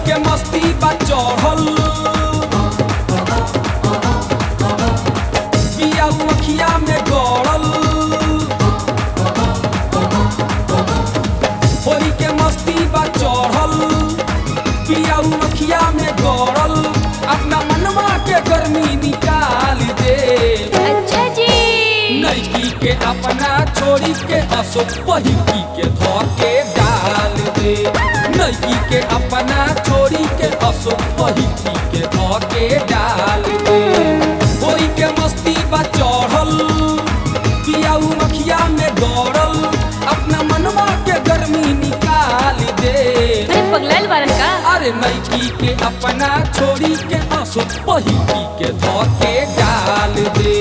के मस्ती बा चढ़ल पिया मखिया में गड़ल होली के मस्ती बा चढ़ल पिया मखिया में गड़ल अपना मनवा के गर्मी निकाल दे अच्छा जी लड़की के अपना छोड़ी के असो पहिकी के धोके डाल दे लड़की के अपना छोड़ी के असो पहिकी के धोके डाल दे होई के मस्ती बा चढ़ल पियाऊ मखिया में दौड़ल अपना मनवा के गर्मी निकाल दे अरे पगलाइल बारन का अरे लड़की के अपना छोड़ी के असो पहिकी के धोके डाल दे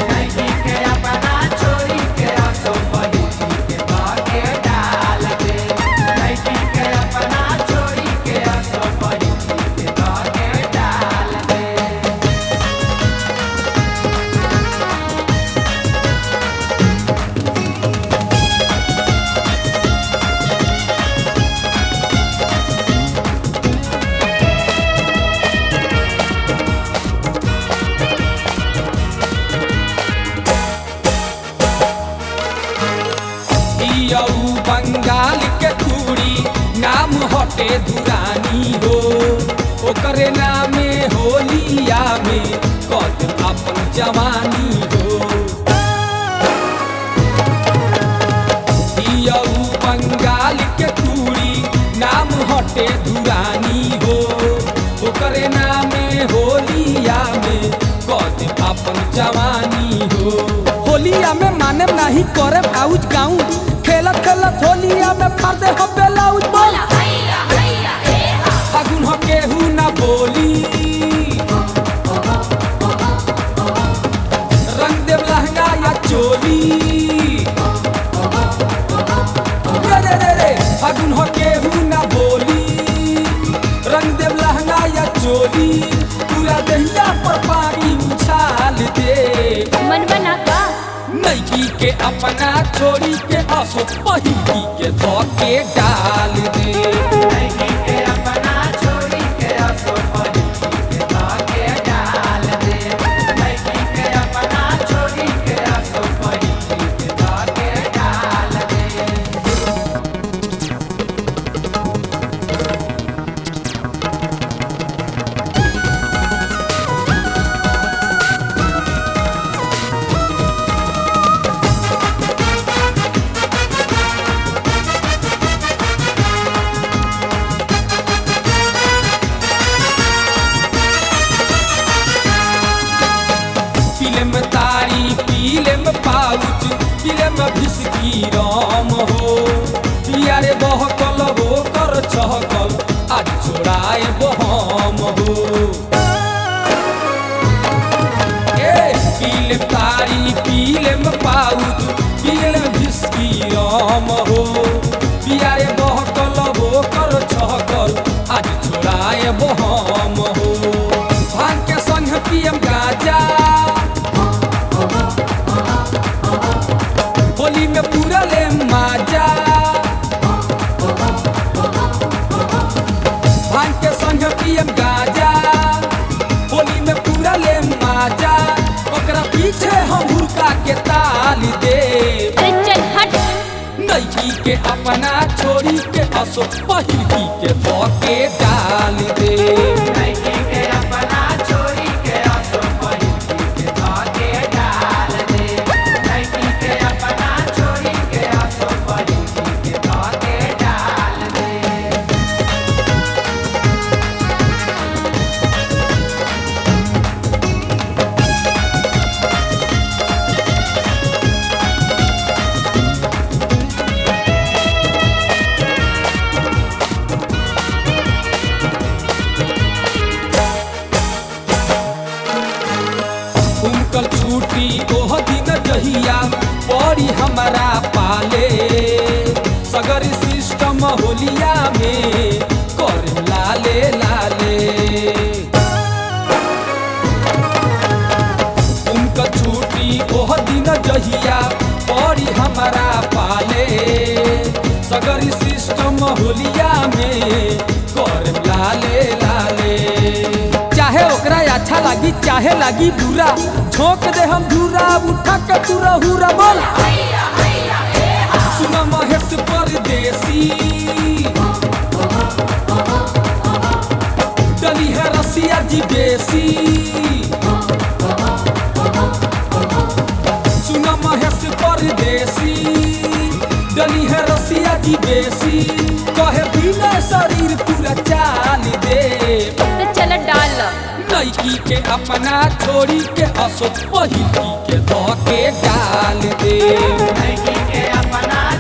पियऊ बंगाल के कुड़ी नाम हटे दुरानी हो ओकरे नामे होलिया में कद अपन जवानी हो पियऊ बंगाल के कुड़ी नाम हटे दुरानी हो ओकरे नामे होलिया में कद अपन जवानी हो होलिया में माने नाही करे आउज गाऊं खेलत खेलत होलिया में फाड़ दे हम बेलाउज बोल फागुन हो केहू ना बोली रंग देव लहंगा या चोली रे रे रे रे फागुन हो केहू ना बोली रंग देव लहंगा या चोली पूरा दहिया पर पानी उछाल दे मन बना का नैकी के अपना छोड़ी के असो पहिकी के धोके डाल दे फिल्म तारी film pouch film whisky Ram हो पियारे बहकल हो कर छहकल आज छोड़ाए बहम हो ए फिल्म तारी film pouch film whisky Ram हो पियारे बहकल हो कर छहकल आज छोड़ाए बहम हो भांग के संग पियम गाजा होली में पूरा ले माजा भांग के संग पियम गाजा होली में पूरा ले माजा ओकरा पीछे हम हुरका के ताल दे अरे चल हट नैकी के अपना छोड़ी के असो पहिकी के धोके डाल दे उनकल छूटी ओह दिन जहिया पड़ी हमारा पाले सगर सिस्टम होलिया में कर लाले लाले उनका छूटी ओह दिन जहिया पड़ी हमारा पाले सगर सिस्टम होलिया में कर लाले लागी चाहे लागी बुरा झोंक दे हम धूरा उठा के तू रहूरा बोल सुना महेश परदेसी डली है रसिया जी बेसी सुना महेश परदेसी डली है रसिया जी बेसी कहे बिना शरीर पूरा चाल दे तो चल डाल नैकी के अपना छोड़ी के असो पहिली के धो के डाल दे के अपना